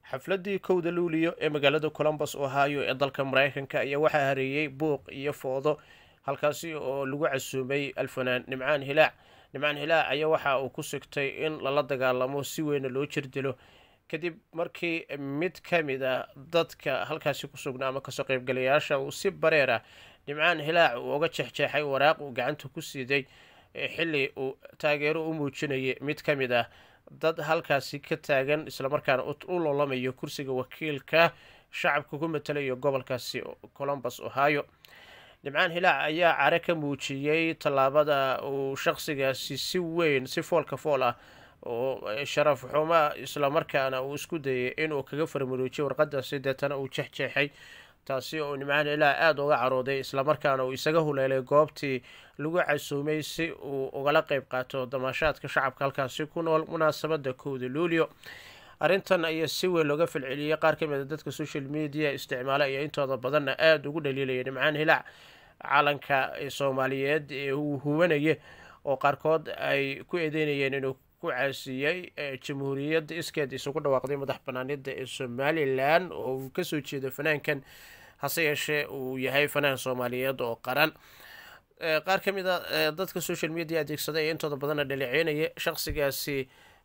xafladii kowda luuliyo ee magaalada colombus ohio ee dalka mareykanka ayaa waxaa hareeyey buuq iyo foodo halkaasi oo lagu casuumay alfanaan nimcaan hilaac nimcaan hilaac ayaa waxa uu ku sigtay in lala dagaalamo si weyna loo jirdilo kadib markii mid ka mid a dadka halkaasi ku sugnaa ama kasoo qeybgalayaasha uu si bareer ah nimcaan hilaac uu uga jeexjeexay waraaq uu gacanta ku siiday xilli uu taageero u muujinayay mid ka mid ah dad halkaasi ka taagan islamarkaana u loolamayo kursiga wakiilka shacabka ku matalayo gobolkaasi colombus ohio nimcaan hilaac ayaa care ka muujiyey tallaabada uu shaqsigaasi si weyn si foolka fool ah oo sharaf xuma islamarkaana uu isku dayay inuu kaga farmaruujiyo warqadaasi deetana uu jexjeexay taasi oo nimcaan hilaac aada uga carooday islamarkaana uu isaga huleelay goobtii lagu casuumay si uu ugala qeyb qaato damaashaadka shacabka halkaasi ku nool munaasabada kowda luulio arrintan ayaa si weyn looga falceliyey qaar ka mid a dadka social media isticmaala ayaa intooda badanna aada ugu dhaliilaya nimcaan hilaac calanka soomaaliyeed ee uu huwanaya oo qaarkood ay ku eedeynayeen inuu ku caasiyey jamhuuriyadda iskeed isugu dhawaaqday madax banaanida ee somalilan oo uu kasoo jeedo fanaankan hase yeeshee uu yahay fanaan soomaaliyeed oo qaran qaar ka mid a dadka social media adeegsaday ee intooda badanna dhaleeceynaya shaqsigaasi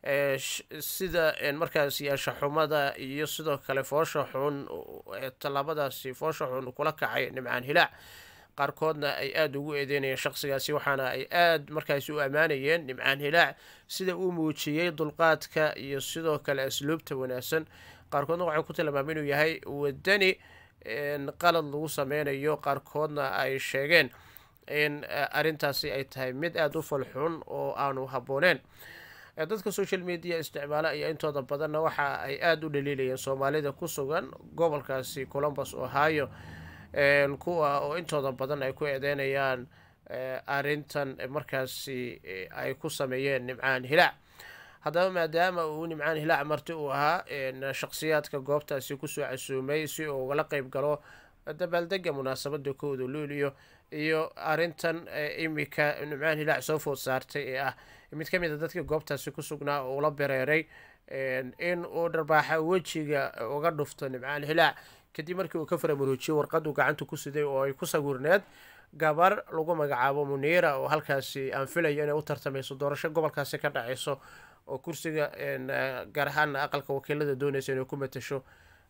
sida markaasi anshaxumada iyo sidoo kale foosha xun tallaabadaasi foosha xun kula kacay nimcaan hilaac qaarkoodna ay aada ugu eedeynayeen shaqsigaasi waxaana ay aada markaasi u ammaanayeen nimcaan hilaac sida uu muujiyey dulqaadka iyo sidoo kale asluubta wanaagsan qaarkoodna waxay ku tilmaamay inuu yahay wadani qalad lagu sameynayo qaarkoodna ay sheegeen in arrintaasi ay tahay mid aada u falxun oo aanu habbooneen dadka social media isticmaala ayaa intooda badanna waxa ay aada u dhaliilayeen soomaalida ku sugan gobolkaasi colombus ohio kuwa oo intooda badan ay ku eedeynayaan arrintan markaasi ay ku sameeyeen nimcaan hilaac haddaba maadaama uu nimcaan hilaac marti uu ahaa shaqsiyaadka goobtaasi kusoo casuumay si uu ugala qeyb galo dabaaldega munaasabada kooda luuliyo iyo arrintan imika nimcaan hilaac soo food saartay ee ah mid ka mid a dadka goobtaasi ku sugnaa oo ula bereeray in uu dharbaaxa wejiga uga dhufto nimcaan hilaac kadib markii uu ka faramaruujiyey warqadu gacanta ku siday oo ay ku sawirneed gabar lagu magacaabo muniira oo halkaasi aan filayo inay u tartamayso doorasho gobolkaasi ka dhaceyso oo kursiga gaar ahaana aqalka wakiilada dooneysa inay ku matasho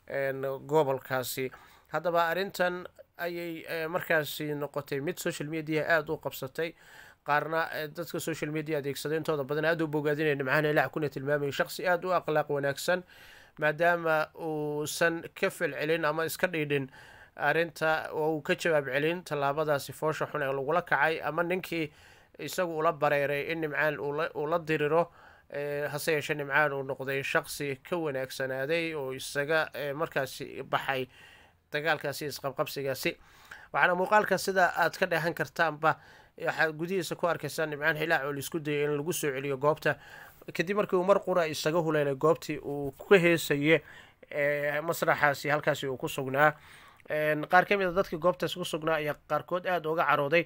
gobolkaasi haddaba arrintan ayay markaasi noqotay mid social media aada u qabsatay qaarna dadka social media adeegsaday intooda badan aada u bogaadinaya nimcaan hilaac kuna tilmaamaya shaqsi aada u akhlaaq wanaagsan maadaama uusan ka falcelin ama iska dhiidhin arrinta oo uu ka jawaab celin tallaabadaasi foosha xun ee lagula kacay ama ninkii isagu ula bareeray in nimcaan uu la diriro hase yeeshee nimcaan uu noqday shaqsi ka wanaagsanaaday oo isaga markaasi baxay dagaalkaasi isqabqabsigaasi waxaana muuqaalka sida aad ka dheehan kartaanba waxaad gudihiisa ku arkaysaa nimcaan hilaac oo laisku dayay in lagu soo celiyo goobta kadib markii uu mar qura isaga huleelay goobtii uu ka heesaye masraxaasi halkaasi uu ku sugnaa qaar ka mid a dadka goobtaasi ku sugnaa ayaa qaarkood aada uga carooday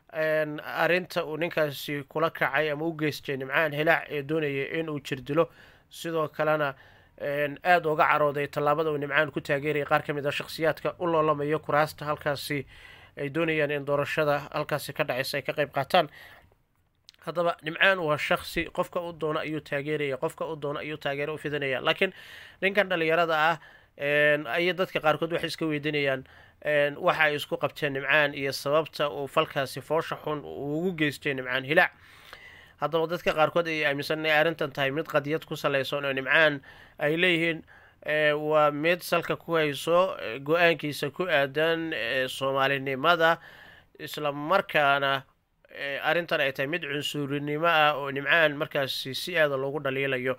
arrinta uu ninkaasi kula kacay ama u geystay nimcaan hilaac ee doonaya in uu jirdilo sidoo kalena aada uga carooday tallaabada uu nimcaan ku taageerayay qaar ka mid a shakhsiyaadka u loolamayo kuraasta halkaasi ay doonayaan in doorashada halkaasi ka dhacaysa ay ka qeyb qaataan haddaba nimcaan waa shaksi qofka u doono ayuu taageeraya qofka u doono ayuu taageero u fidinaya laakiin ninkan dhalinyarada ah ayay dadka qaarkood waxay iska weydiinayaan waxa ay isku qabteen nimcaan iyo sababta uu falkaasi foosha xun uu ugu geystay nimcaan hilaac haddaba dadka qaarkood ayay aaminsan inay arrintan tahay mid qadiyad ku salaysan oo nimcaan ay leeyihiin waa mid salka ku hayso go-aankiisa ku aadan soomaalinimada isla markaana arrintan ay tahay mid cunsurinimo ah oo nimcaan markaasi si aada loogu dhaliilayo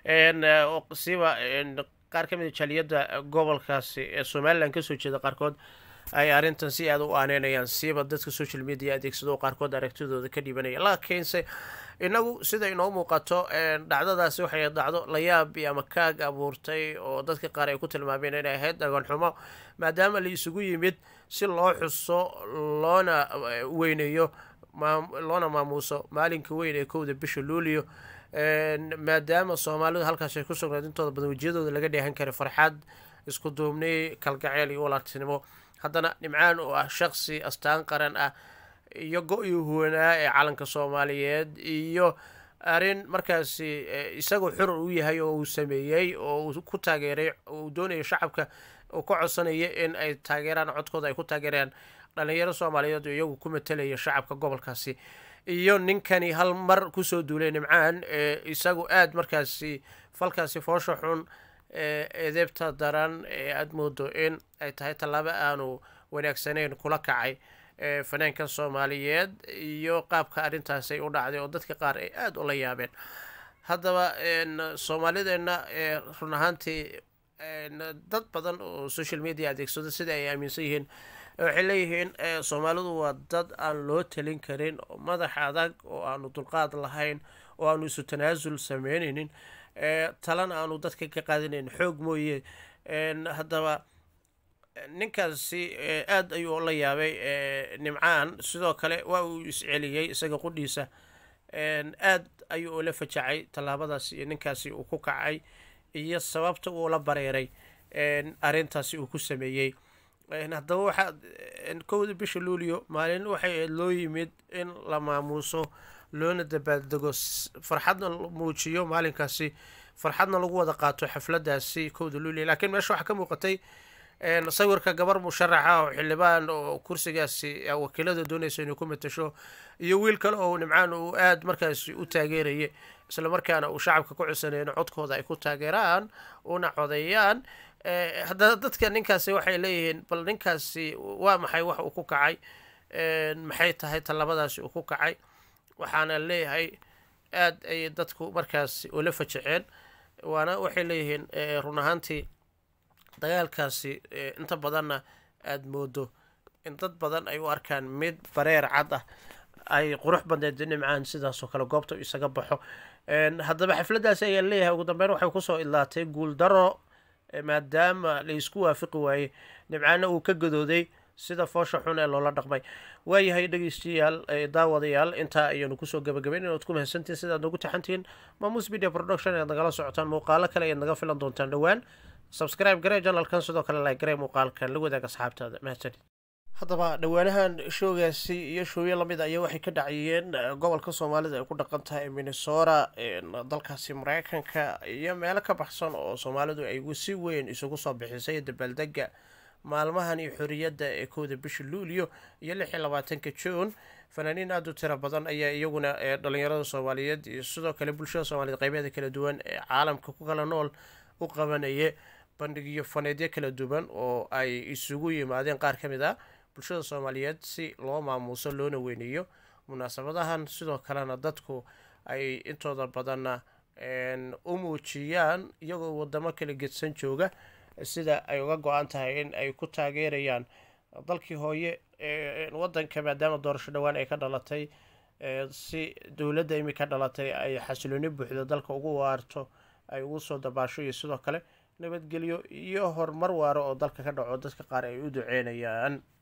siba qaar ka mid a jaliyadda gobolkaasi ee somalilan kasoo jeeda qaarkood ay arrintan si aada u aaneynayaan siiba dadka social media adeegsado qaarkood aragtidooda ka dhibanaya laakiinse inagu sida inoo muuqato dhacdadaasi waxay dhacdo layaab iyo ama kaag abuurtay oo dadka qaar ay ku tilmaameen inay ahayd dhaganxumo maadaama la isugu yimid si loo xuso loona weyneeyo loona maamuuso maalinka weyn ee kowda bisha luulio maadaama soomaalidu halkaas ay ku sugnayd intooda badan wejiyadooda laga dheehan karay farxad isku duubni kalgaceel iyo walaaltinimo haddana nimcaan oo ah shaqsi astaan qaran ah iyo go-ii huwanaa ee calanka soomaaliyeed iyo arrin markaasi isagoo xur u yahay oo uu sameeyey oo uu ku taageeray uu doonayo shacabka uu ka codsanaya in ay taageeraan codkooda ay ku taageerayaan dhalinyaro soomaaliyeed oo iyagu ku matelaya shacabka gobolkaasi iyo ninkani hal mar kusoo duulay nimcaan isagu aada markaasi falkaasi foosha xun eedeebta daran ee aada moodo in ay tahay tallaabo aanu wanaagsaneyn kula kacay fanaanka soomaaliyeed iyo qaabka arrintaasi ay u dhacday oo dadka qaar ay aada ula yaabeen haddaba soomaalideenna run ahaantii dad badan oo social media adeegsado sida ay aaminsan yihiin waxay leeyihiin soomaalidu waa dad aan loo talin karin oo madax adag oo aanu dulqaad lahayn oo aanu isu tanaasul sameyneynin talana aanu dadka ka qaadanayn xoog mooye haddaba ninkaasi aada ayuu la yaabay nimcaan sidoo kale waa uu isceliyey isaga qudhiisa aad ayuu ula fajacay tallaabadaasi iyo ninkaasi uu ku kacay iyo sababta uu la bareeray arrintaasi uu ku sameeyey haddaba waxaa kowda bisha luulio maalin waxay loo yimid in la maamuuso loona dabaaldego farxadna muujiyo maalinkaasi farxadna lagu wada qaato xafladaasi kowda luulio laakiin meesha waxaa ka muuqatay sawirka gabar musharaxa oo xildhibaan oo kursigaasi wakiilada doonaysa inay ku matasho iyo wiil kale oo nimcaan uu aada markaasi u taageeraya isla markaana uu shacabka ku codsanaya in codkooda ay ku taageeraan una codeeyaan haddana dadka ninkaasi waxay leeyihiin bal ninkaasi waa maxay wax uu ku kacay maxay tahay tallabadaasi uu ku kacay waxaana leeyahay aada ayay dadku markaasi ula fajaceen waana waxay leeyihiin run ahaantii dagaalkaasi inta badanna aada moodo in dad badan ay u arkaan mid bareer cad ah ay qurux badneed nimcaan sidaasoo kale goobta isaga baxo haddaba xafladdaasi ayaa leeyahay ugu dambeyn waxay kusoo idlaatay guuldaro maadaama laysku waafiqi waayey nimcaana uu ka gadooday sida foosha xun ee loola dhaqmay waayahay dhegeystayaal daawadayaal intaa ayaanu kusoo gabagabayn inaad ku mahadsantihin sidaad noogu taxantihiin maamuus media production ayaad nagala socotaan muuqaalo kale ayaad naga filan doontaan dhowaan subscribe garee janalkan sidoo kale like garee muuqaalkan la wadaag asxaabtaada mahadsanid haddaba dhowaanahan showgaasi iyo showyo lamid ayaa waxay ka dhacayeen gobolka soomaalida ay ku dhaqan tahay minnesota dalkaasi mareykanka iyo meelo ka baxsan oo soomaalidu ay si weyn isugu soo bixisay dabaaldega maalmahan iyo xoriyadda ee kowda bisha luulyo iyo lix iyo labaatanka juun fanaaniin aada u tiro badan ayaa iyaguna dhalinyarada soomaaliyeed iyo sidoo kale bulshada soomaaliyeed qeybeeda kala duwan ee caalamka ku kala nool u qabanaya bandhigyo faneedyo kala duwan oo ay isugu yimaadeen qaar ka mid ah bulshada soomaaliyeed si loo maamuuso loona weyneeyo munaasabadahan sidoo kalena dadku ay intooda badanna u muujiyaan iyagoo wadamo kala gedsan jooga sida ay uga go-an tahay in ay ku taageerayaan dalkii hooye wadanka maadaama doorasho dhowaan ay ka dhalatay si dowladda imika dhalatay ay xasilooni buuxda dalka ugu waarto ay ugu soo dabaasho iyo sidoo kale nabadgelyo iyo horumar waaro oo dalka ka dhaco dadka qaar ay u duceynayaan